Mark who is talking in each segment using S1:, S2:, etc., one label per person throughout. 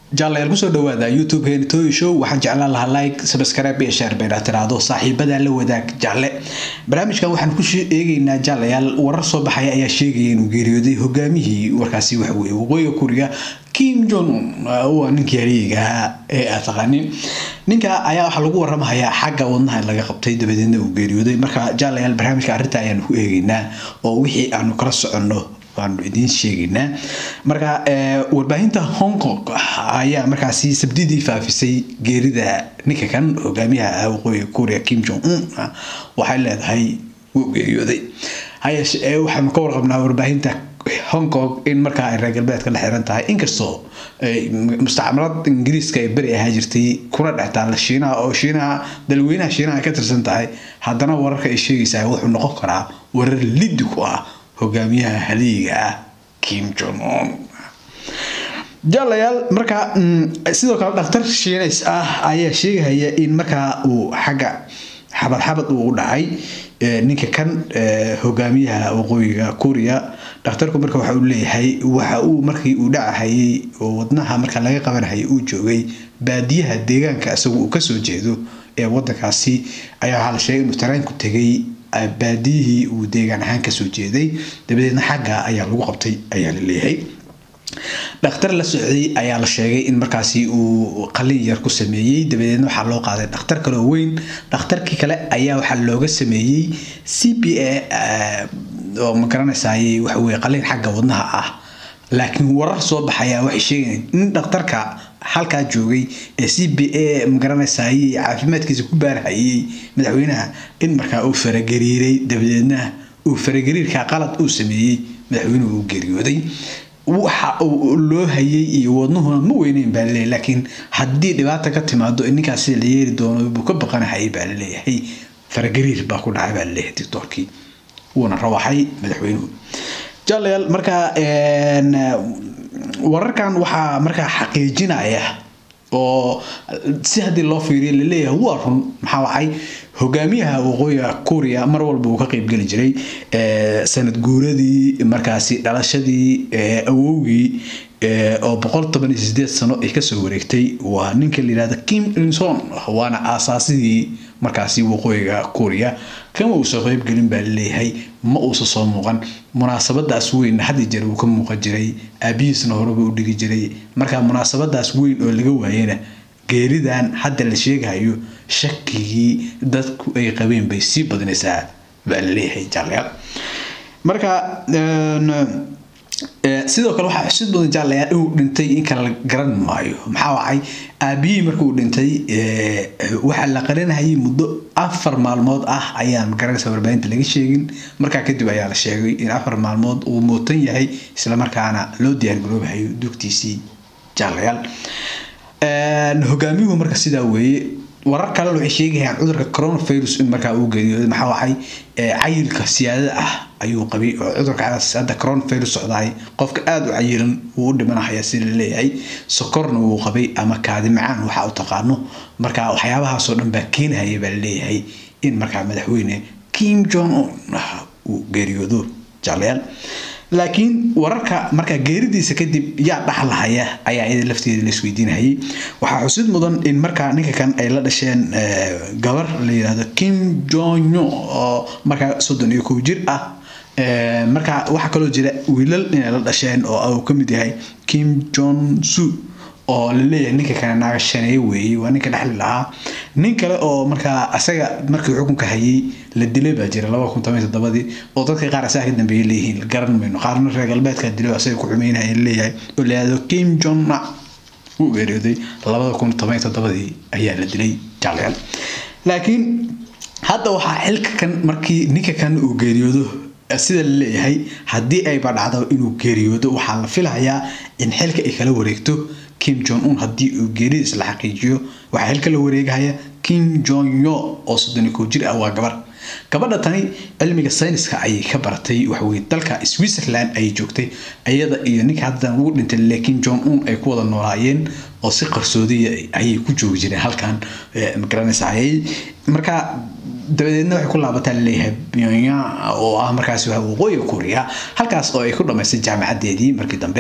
S1: jaalayaal kusoo dhawaada youtube henitoy show waxaan jeclaan lahaa like subscribe iyo share bayna tiraahdo saaxiibada la wadaag jaale barnaamijkan waxaan ku eegeynaa jaalayaal warar soo baxaya ayaa sheegaya inuu geeriyooday hogaamihii warkaasi waxa weye waqooyiga kuriga kim jong un waa ninkii haliyiga ahaa ee aad taqaanin ninka ayaa waxaa lagu waramahayaa xagga wadnaha laga qabtay dabadeedna uu geeriyooday marka jaalayaal barnaamijka arrinta ayaanu ku eegeynaa oo wixii aanu kala soconno waanu idiin sheegaynaa marka warbaahinta hong kong ayaa markaasi sabdidii faafisay geerida ninka kan hogaamiyaha waqooyiga kuuriya kim jong un waxay leedahay wuu geeriyooday hayeeshee waxaanu ka warqabnaa warbaahinta hong kong in markaa ay reer galbeedka la xiran tahay inkastoo mustacmalad ingiriiska ay beri ahaa jirtay kuna dhex taalla shiinaha oo shiinaha dalweynaha shiinaha ay ka tirsan tahay haddana wararka ay sheegaysaa wuxuu noqon karaa warar liddi ku ah hogaamiyaha haliyiga ah kim jong un jaalayaal markaa sidoo kale dhakhtar shiinays ah ayaa sheegahaya in markaa uu xagga xabad xabad uu u dhacay ninka kan hogaamiyaha waqooyiga kuuriya dhakhtarku marka waxa uu leeyahay waxa uu markii uu dhacahayay oo wadnaha marka laga qabanahayay uu joogay baadiyaha deegaanka isagu uu kasoo jeedo ee wadankaasi ayaa waxaa la sheegay inuu tareenku tegay baadiyihii uu deegaan ahaan kasoo jeeday dabadeedna xagga ayaa lagu qabtay ayaa la leeyahay dhakhtar la socday ayaa la sheegay in markaasi uu qalin yar ku sameeyey dabadeedna waxaa loo qaaday dhakhtar kale oo weyn dhakhtarkii kale ayaa waxaa looga sameeyey c p a oo ma garanaysaay waxaweye qalin xagga wadnaha ah laakiin warar soo baxaya waxay sheegayaan in dhakhtarka halkaa joogay ee c b a magaranaysaay caafimaadkiisa ku baarhayay madaxweynaha in markaa uu faragariiray dabadeedna uu faragariirka qalad uu sameeyey madaxweynuhu uu geeriyooday waxa uu loo hayay iyo wadnuhuna ma weyneyn baa laleeyahy laakiin haddii dhibaata ka timaado ninkaas sida la yeeri doono buu ka baqanahayay baa laleeyahay faragariir baa ku dhacay baa laleeyahay dictoorkii wuuna rawaxay madaxweynuhu jaalayaal markaa wararkan waxaa markaa xaqiijinaya oo si haddii loo fiiriyo laleeyahay waa run maxaa wacay hogaamiyaha waqooyiga kuuriya mar walba uu ka qeybgeli jiray sanad guuradii markaasi dhalashadii awowgii oo boqol toban iyo sideed sano ay kasoo wareegtay waa ninka la yihahda kim ilson waana aasaasidii markaasi waqooyiga kuuriya kama uusan qeybgelin baa laleeyahay ma uusan soo muuqan munaasabadaas weyn had jeer uu ka muuqan jiray aabihiisna horeba u dhigi jiray marka munaasabadaas weyn oo laga waayana geeridan hadda la sheegayo shakigii dadku ay qabeen bay sii badinaysaa baa laleeyahay jaalayaal marka sidoo kale waxaa xusid badan jaalayaal inuu dhintay in kale la garan maayo maxaa wacay aabihii markuu dhintay waxaa la qarinahayay muddo afar maalmood ah ayaan garanaysa warbaahinta laga sheegin markaa kadib ayaa la sheegay in afar maalmood uu muutan yahay islamarkaana loo diyaargaroobahayo dugtiisii jaalayaal hogaamiyuhu marka sidaa weeye warar kale waxay sheegayaan cudurka coronavirus in markaa uu geeriyooday maxaa waxay cayilka siyaadada ah ayuu qabay oo cudurkaas hadda coronavirus socdaay qofka aada u cayilan wuu u dhimanahaya si la leeyahay sokorna wuu qabay ama kaadi macaan waxa u taqaano marka waxyaabahaasoo dhan baa keenahaya baa laleeyahay in markaa madaxweyne kim jong un uu geeriyoodo jaalayaal laakiin wararka markaa geeridiisa kadib yaa dhaxlahaya ayaa iyada lafteeda la isweydiinahayay waxaa xusid mudan in markaa ninka kan ay la dhasheen gabar la yidhahdo kim jonyo oo markaa soddon iyo kow jir ah markaa waxaa kaloo jira wiilal inay la dhasheen oo uu ka mid yahay kim jon su oo laleeyahay ninka kale naagashaneeye weeye waa ninka dhexli lahaa nin kale oo markaa asaga markii xukunka hayay la dilay baa jira laba kun toban toddobadii oo dadka qaar asaga ka dambeeyay leeyihiin garan mayno qaarna reer galbeedka dilay asaga ku xumeynaya leeyahay oo la yihahdo kim jonna wuu geeriyooday labada kun toban toddobadii ayaa la dilay jaalayaal laakiin hadda waxaa xilka kan markii ninka kan uu geeriyoodo sida la leeyahay haddii ayba dhacdo inuu geeriyoodo waxaa la filayaa in xilka ay kala wareegto kim jong un haddii uu geeridiis la xaqiijiyo waxaa xilka la wareegahaya kim jong yo oo soddon iyo kow jir ah waa gabar gabadha tani cilmiga sayniska ayay ka baratay waxaweye dalka switzerland ayay joogtay iyada iyo ninka haddan ugu dhintay le kim jong un ay ku wada noolaayeen oo si qarsoodiya ayay ku joogi jireen halkan magaranaysaayay marka dabadeedna waxay ku laabataa laleeyahay pyongyang oo ah markaasi waxa waqooyiga kuuriya halkaas oo ay ku dhamaystay jaamacadeedii markii dambe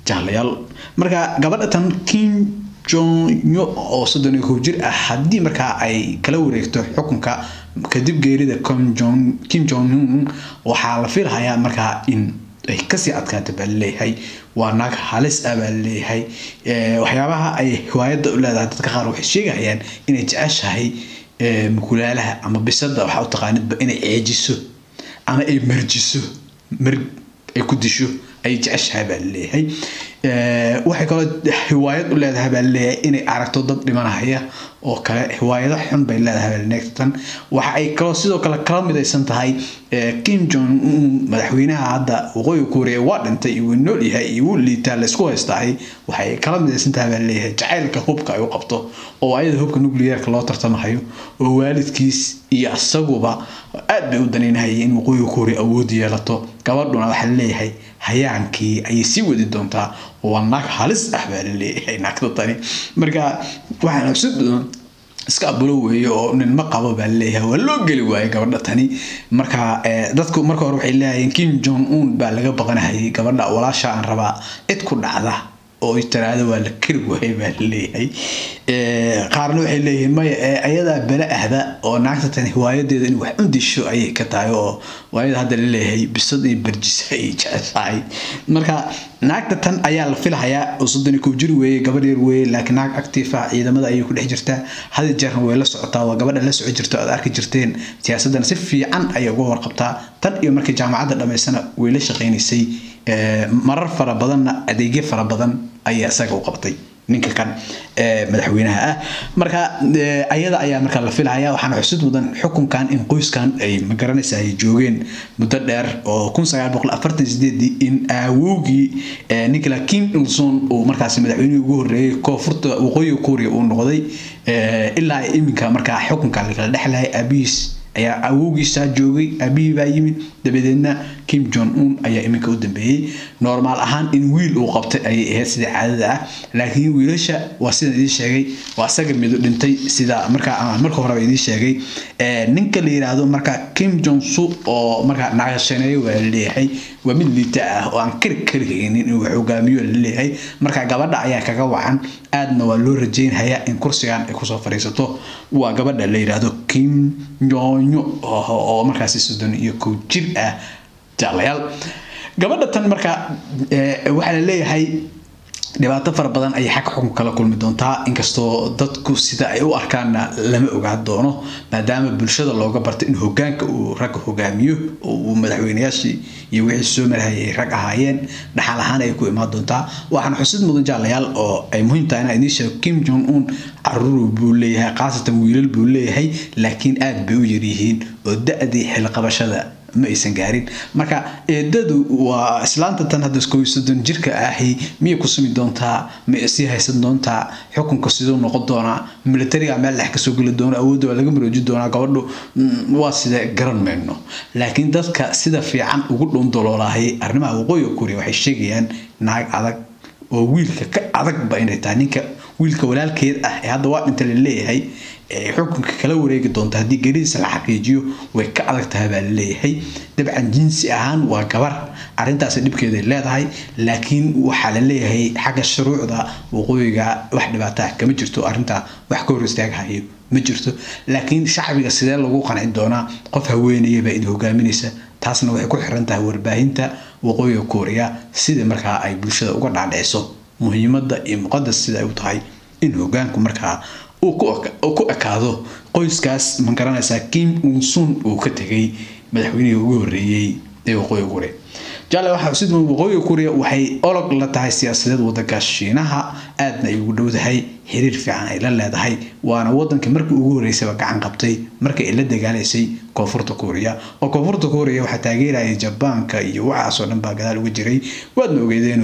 S1: jaalayaal marka gabadha tan kim jonyo oo soddon iyo kow jir ah haddii markaa ay kala wareegto xukunka kadib geerida kim jong un waxaa la filahayaa markaa in ay kasii adkaata baa laleeyahay waa naag halis ah baa laleeyahay waxyaabaha ay hiwaayadda u leedahay dadka qaar waxay sheegayaan inay jeceshahay mukulaalaha ama bisada waxaa u taqaanidba inay ceejiso ama ay marjiso marg ay ku disho ay jeceshahay baa laleeyahay waxay kaloo hiwaayad u leedahay baa laleeyahay inay aragto dad dhimanahaya oo kale hiwaayado xun bay leedahay neegtan waxa ay kaloo sidoo kale kala midaysan tahay kim jong un madaxweynaha hadda waqooyi kuuriya waa dhintay iyo wuu nool yahay iyo wuu liitaa laysku haystahay waxay kala midaysan tahay baa leeyahay jacaylka hubka ay u qabto oo ayada hubka nuclearka loo tartamahayo oo waalidkiis iyo isaguba aad bay u danaynahayay in waqooyi kuuriya awood yeelato gabadhuna waxaa laleeyahay hayaankii ayay sii wadi doontaa waa naag halis ah baa laleeyahay naagta tani marka waxaana xusid badan iska abulo weeye oo nin ma qabo baa laleeyahay waa loo geli waaye gabadha tani marka dadku marka hore waxay leeyahiin kim jong un baa laga baqanahayay gabadha walaasha aan rabaa cid ku dhacda oo tiraahdo waa la kari waayay baa laleeyahay qaarna waxay leeyihiin maya ayadaa bala ahda oo naagta tani hiwaayadeeda in wax u disho ayay ka tahay oo waayada hadda laleeyahay bisad iyo barjisa ay jeceshahay marka naagta tan ayaa la filahayaa oo soddon iyo kow jir weeye gabadh yar weeye laakiin naag active ah ciidamada ayay ku dhex jirtaa hadi jeerna way la socotaa waa gabadha la soco jirta aad arki jirteen siyaasadana si fiican ayay uga warqabtaa tan iyo markii jaamacadda dhammaysana way la shaqaynaysay marar fara badanna adeegyo fara badan ayaa isaga u qabtay ninka kan madaxweynaha ah marka ayada ayaa markaa la filaya waxaana xusid mudan xukunkan in qoyskan ay magaranaysa ay joogeen muddo dheer oo kun sagaal boqol afartan sideedii in aawowgii nicola kim ilson uu markaasi madaxweynihii ugu horreeyey koonfurta waqooyiga kuuriya uu noqday ilaa iminka markaa xukunka lakala dhexlayay aabihiis ayaa awowgiisaa joogay aabihii baa yimid dabadeedna kim jong un ayaa iminka u dambeeyey normaal ahaan in wiil uu qabtay ayay ahayd sida caadada ah laakiin wiilasha waa sidaan idiin sheegay waa isaga mido dhintay sida markaa marka horeba idiin sheegay ninka la yiraahdo marka kim jong su oo markaa naqashaneeyo waa laleeyahay waa mid liita ah oo aan kari karihaynin inuu wax hogaamiyo laleeyahay marka gabadha ayaa kaga wacan aadna waa loo rajeynhayaa in kursigan ay kusoo fadhiisato waa gabadha la yiraahdo kim jonyo oo markaasi soddon iyo kow jir ah jaalayaal gabadha tan marka waxaa la leeyahay dhibaato fara badan ayay xagga xukunka kala kulmi doontaa inkastoo dadku sida ay u arkaanna lama ogaan doono maadaama bulshada looga bartay in hogaanka uu ragga hogaamiyo oo uu madaxweynayaashii iyo wixii soo marhayay ay rag ahaayeen dhaxal ahaan ay ku imaan doontaa waxaana xusid mudan jaalayaal oo ay muhiim tahay inaa idiin sheego kim jong un caruur buu leeyahay khaasatan wiilal buu leeyahay laakiin aad bay u yaryihiin oo da-dii xilqabashada ma aysan gaarin marka eedadu waa islaanta tan hadda kow soddon jirka ahi miyay ku sumi doontaa ma sii haysan doontaa xukunka siduu noqon doonaa militariga meel dhex kasoo geli doona awoodda waa laga marooji doonaa gabadhu waa sida garan mayno laakiin dadka sida fiican ugu dhundoloolahay arrimaha waqooyiga kuuriya waxay sheegayaan naag adag oo wiilka ka adagba inay tahay ninka wiilka walaalkeed ah ee hadda waa dhinta la leeyahay xukunka kala wareegi doonta haddii geridiisa la xaqiijiyo way ka adag tahay baa laleeyahay dabcan jinsi ahaan waa gabar arrintaasi dhibkeeday leedahay laakiin waxaa la leeyahay xagga shuruucda waqooyiga wax dhibaato ah kama jirto arrintaa wax ka hor istaaghayo ma jirto laakiin shacbiga sidee lagu qanci doonaa qof haweenayaba idin hogaaminaysa taasna waxay ku xiran tahay warbaahinta waqooyiga kuuriya sida markaa ay bulshada uga dhaadhiciso muhiimadda iyo muqadas sida ay u tahay in hogaanku markaa uu ku ekaado qoyskaas ma garanaysaa kim unsun uu ka tegay madaxweynihii ugu horreeyey ee waqooyiga kuuriya jaale waxaa xusid mudan waqooyiga kuuriya waxay olog la tahay siyaasadeed wadanka shiinaha aadna ay ugu dhowdahay xiriir fiican ay la leedahay waana wadankii markii ugu horreysayba gacan qabtay markii ay la dagaalaysay koonfurta kuuriya oo koonfurta kuuriya waxaa taageerayay jabaanka iyo waxaasoo dhan baa gadaal uga jiray waadna ogeedeenu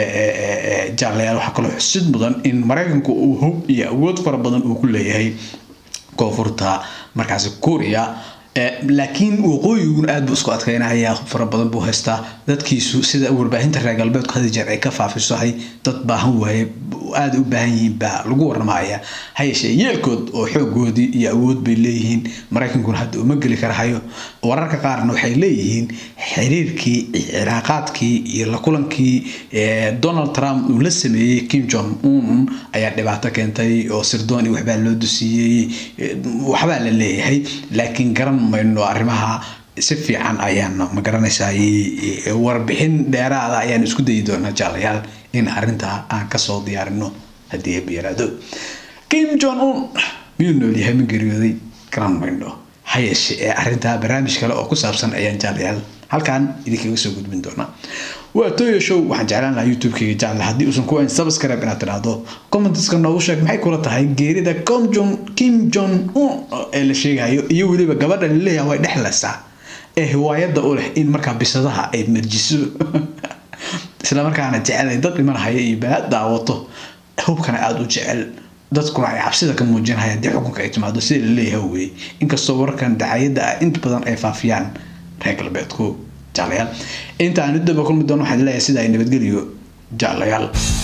S1: jaalayaal waxaa kaloo xusid mudan in maraykanku uu hub iyo awood fara badan uu ku leeyahay koonfurta markaasi kuuriya laakiin waqooyiguna aad buu isku adkeynaya fara badan buu haystaa dadkiisu sida warbaahinta reer galbeedku hadi jeer ay ka faafisahay dad baahan waaye aada u baahan yihiin baa lagu warramaya ha yeeshee yeelkood oo xoogoodii iyo awood bay leeyihiin maraykankuna hadda uma geli karahayo wararka qaarna waxay leeyihiin xiriirkii ciraaqaadkii iyo la kulankii donald trump uu la sameeyey kim jong un ayaa dhibaato keentay oo sirdoon iyo waxbaa loo dusiiyey waxbaa la leeyahay laakiin garan mayno arrimaha si fiican ayaan ma garanaysaa warbixin dheeraada ayaan isku dayi doonaa jaalayaal in arrintaa aan kasoo diyaarino haddii ay yaraado kim jong un miyuu noolyahay ma geeriyooday garan mayno ha yeeshe ee arrintaa barnaamij kale oo ku saabsan ayaan jaalayaal halkan idinkaga soo gudbin doonaa waa toyo show waxaan jeclaan lahaa youtube-kayga jecla haddii uusan ku hayn subscribe inaad tidhaahdo commenteska noogu sheeg maxay kula tahay geerida comjon kim jong un ee la sheegayo iyo weliba gabadha laleeyaha way dhexlaysaa ee hiwaayadda u leh in markaa bisadaha ay marjiso islamarkaana jecelay dad dhimanahaya iyo balaad daawato hubkana aada u jecel dadkuna ay cabsida ka muujinahaya haddii xukunka ay timaado sida laleeyahay weye inkastoo wararkan dacayadda ah inta badan ay faafiyaan reer galbeedku jaalayaal inta aan u daba kulmi doono waxaan leeyahay sida ay nabadgeliyo jaalayaal